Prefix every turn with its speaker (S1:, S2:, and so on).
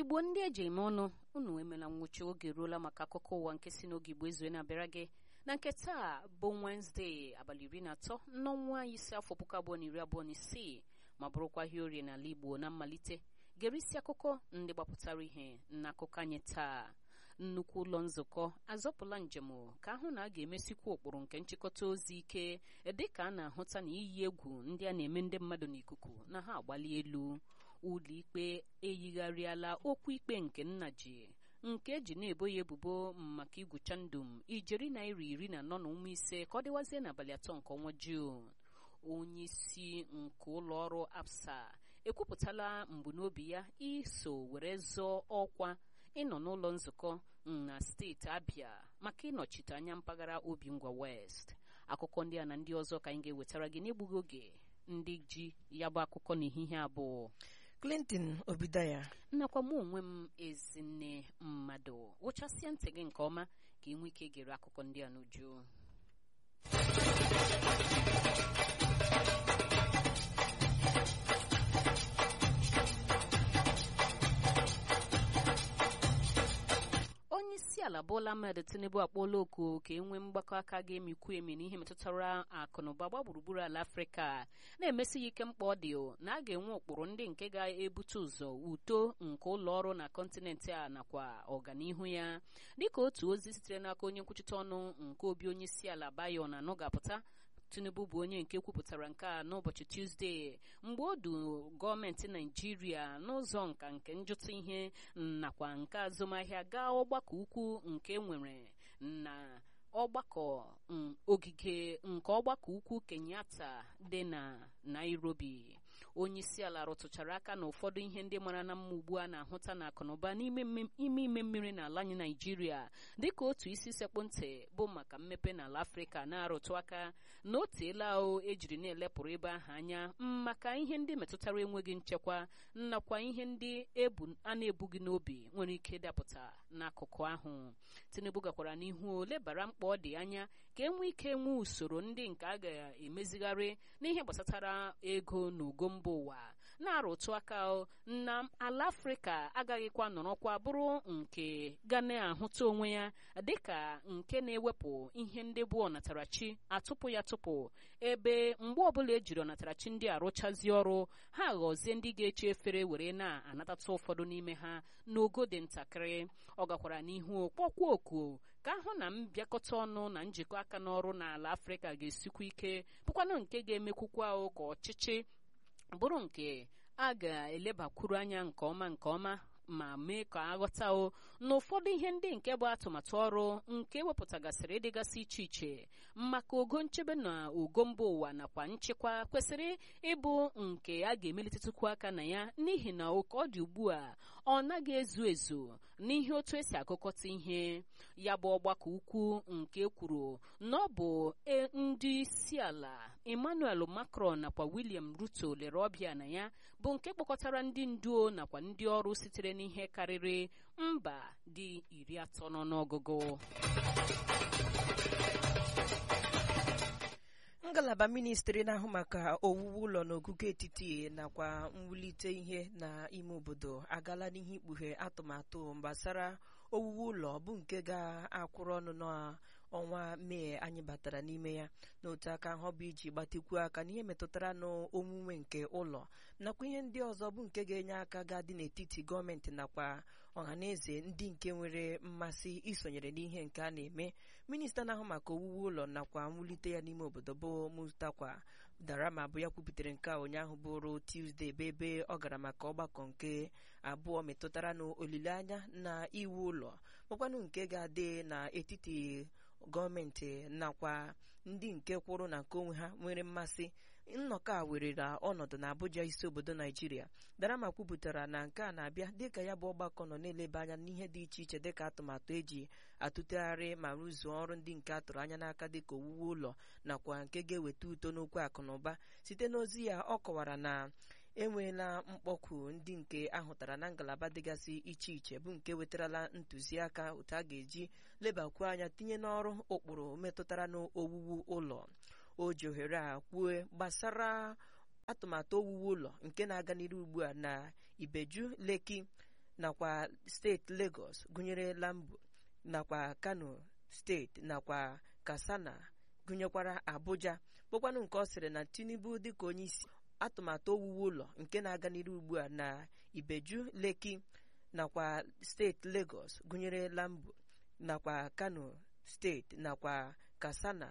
S1: igbo ndị eji eme ọnụ unu emela nwụchi oge ruola maka akụkọ ụwa nke si n'oge igbo ezue na-abịara gị na nke taa bụ wenezdee abalị iri na atọ n'ọnwa ise afọ puku abụọ na iri abụọ na isii ma bụrụkwa ihe orie n'ala igbo na mmalite gere isi akụkọ ndị gbapụtara ihe n'akụkọ anyị taa nnukwu ụlọ nzukọ azọpụla njem ka ahụ na a ga-emesikwa ụkpụrụ nke nchịkọta ozi ike dịka a na-ahụta na iyi egwu ndị a na-eme ndị mmadụ n'ikuku na ha agbali elu ụlọikpe eyigharịala okwu ikpe nke nna ji nke eji na-ebo ya ebubo maka igwucha ndụm ijeri naira iri na anọ na ụmụ ise ka ọ dịwazie n'abalị atọ nke ọnwa juun onye isi nke ụlọ ọrụ absa ekwupụtala mbunobi ya iso were zọọ ọkwa ịnọ n'ụlọ nzukọ na steeti abịa maka ịnọchite anya mpaghara obingwa west akụkọ ndị a na ndị ọzọ ka anyị ga-ewetara gị n'egbughị oge ndị ji ya bụ akụkọ n'ehihie abụọ
S2: clinton obidaya
S1: nnakwa mụ onwe m ezinne mmadụ wụchasịa ntị gị nke ọma ka ị nwee ike gere akụkọ ndị a n'uju onye isi ala Bola Ahmed Tinubu akpọọla oku ka e nwee mgbakọ aka ga-emikwu emi n'ihe metụtara akụnụba gba gburugburu ala afrịka na-emesi ya ike mkpa ọ dị na a ga-enwe ụkpụrụ ndị nke ga-ebute ụzọ uto nke ụlọ ọrụ na kọntinent a nakwa ọganihu ya dịka otu ozi sitere n'aka onye nkwuchite ọnụ nke obi onye isi ala Bayo na anọgapụta tinubu bụ onye nke kwupụtara nke a n'ụbọchị tuzdee mgbe o du gọọmenti naijiria n'ụzọ nka nke njụta ihe nakwa nke azụmahịa gaa ọgbakọ ukwu nke nwere na ọgbakọ ogige nke ọgbakọ ukwu kenyatta dị na nairobi onye isi ala rụtụchara aka na ụfọdụ ihe ndị mara na mma ugbu a na-ahụta na akụnụba n'ime ime mmiri n'ala anyị naijiria dịka otu isi sekpụ ntị bụ maka mmepe n'ala afrịka na-arụtụ aka na o teela o ejiri na-elepụrụ ebe ahụ anya maka ihe ndị metụtara enweghị nchekwa nakwa ihe ndị a na-ebughị n'obi nwere ike dapụta n'akụkụ ahụ tinubu gakwara n'ihu lebara mkpa ọ dị anya ka e nwee ike nwee usoro ndị nke a ga-emezigharị n'ihe gbasatara ego na ugo mba ụwa na-arụtụ aka na ala afrịka agaghịkwa nọrọkwa bụrụ nke ga na-ahụta onwe ya dịka nke na-ewepụ ihe ndị bụ ọnatarachi atụpụ ya tụpụ ebe mgbe ọbụla ejiri ọnatarachi ndị arụchazi ọrụ ha ghọzie ndị ga-eche efere were na-anatata ụfọdụ n'ime ha n'ogo dị ntakịrị ọ gakwara n'ihu kpọkwa oku ka ahụ na mbịakọta ọnụ na njikọ aka n'ọrụ n'ala afrịka ga-esikwa ike bụkwanụ nke ga-emekwukwa ka ọchịchị bụrụ nke a ga-elebakwuru anya nke ọma nke ọma ma mee ka aghọta o na ụfọdụ ihe ndị nke bụ atụmatụ ọrụ nke wepụtagasịrị ịdịgasị iche iche maka ogo nchebe na ogo mba ụwa nakwa nchekwa kwesịrị ịbụ nke a ga-emelitetụkwu aka na ya n'ihi na oke ọ dị ugbu a ọ naghị ezu ezu n'ihe otu esi akụkọta ihe ya bụ ọgbakọ ukwu nke kwuru na ọ bụ ndị isi ala Emmanuel Macron nakwa William Ruto lere ọbịa na ya bụ nke kpọkọtara ndị nduo nakwa ndị ọrụ sitere n'ihe karịrị mba dị iri atọ n'ọnụọgụgụ
S2: ngalaba ministri na-ahụ maka owuwu ụlọ n'ogugo etiti nakwa mwulite ihe n'ime obodo agala n'ihe ikpughe atụmatụ gbasara owuwu ụlọ bụ nke ga-akwụrụ ọnụ n'ọnwa mee anyị batara n'ime ya n'otu aka ahụ bụ iji gbatekwuo aka n'ihe metụtara n'omume nke ụlọ nakwa ihe ndị ọzọ bụ nke ga-enye aka ga-adị n'etiti gọọmenti nakwa ọhaneze ndị nke nwere mmasị isonyere n'ihe nke a na-eme minista na-ahụ maka owuwu ụlọ nakwa mwulite ya n'ime obodo bụ Mustakwa Darama bụ ya kwuputere nke a ụnyaahụ bụrụ Tuesday bụ ebe ọ gara maka ọgbakọ nke abụọ metụtara n'olileanya na iwu ụlọ bụkwanụ nke ga-adị n'etiti gọọmenti nakwa ndị nke kwụrụ na nke onwe ha nwere mmasị nnọkọ a werela ọnọdụ na Abuja isi obodo Naijiria Darama kwupụtara na nke a na-abịa dịka ya bụ ọgbakọ nọ na-eleba anya n'ihe dị iche iche dịka atụmatụ eji atụtegharị ma rụzuo ọrụ ndị nke atụrụ anya n'aka dịka owuwe ụlọ nakwa nke ga-eweta uto n'okwu akụ na ụba site n'ozi ya ọ kọwara na enweela mkpọkụ ndị nke ahụtara na ngalaba dịgasị iche iche bụ nke wetarala ntụziaka otu a ga-eji lebakwu anya tinye n'ọrụ ụkpụrụ metụtara n'owuwu ụlọ o ji ohere a kwue gbasara atụmatụ owuwu ụlọ nke na-aga n'iru ugbu a na Ibeju Leki nakwa steeti Lagos gụnyere Lambo nakwa Kano steeti nakwa Katsina gụnyekwara Abuja bụkwanụ nke ọ sịrị na Tinubu dịka onye isi atụmatụ owuwu ụlọ nke na-aga n'iru ugbu a na Ibeju Lekki nakwa steeti Lagos gụnyere Lambo nakwa Kano steeti nakwa Katsina